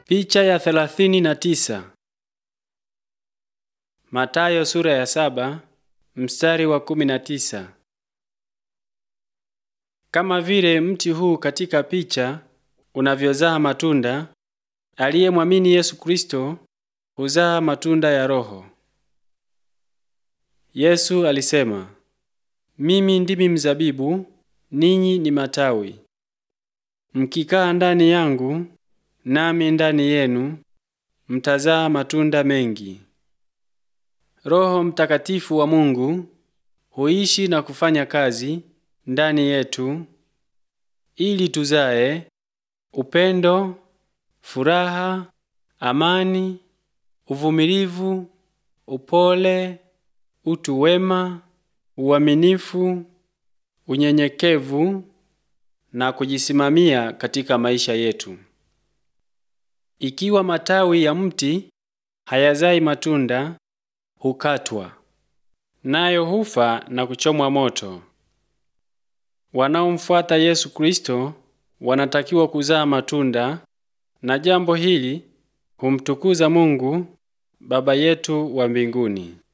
Picha ya thelathini na tisa. Matayo sura ya saba mstari wa kumi na tisa. Kama vile mti huu katika picha unavyozaa matunda, aliyemwamini Yesu Kristo huzaa matunda ya Roho. Yesu alisema, mimi ndimi mzabibu, ninyi ni matawi. Mkikaa ndani yangu nami ndani yenu, mtazaa matunda mengi. Roho Mtakatifu wa Mungu huishi na kufanya kazi ndani yetu ili tuzae upendo, furaha, amani, uvumilivu, upole, utu wema, uaminifu, unyenyekevu na kujisimamia katika maisha yetu. Ikiwa matawi ya mti hayazai matunda, hukatwa nayo hufa na kuchomwa moto. Wanaomfuata Yesu Kristo wanatakiwa kuzaa matunda, na jambo hili humtukuza Mungu Baba yetu wa mbinguni.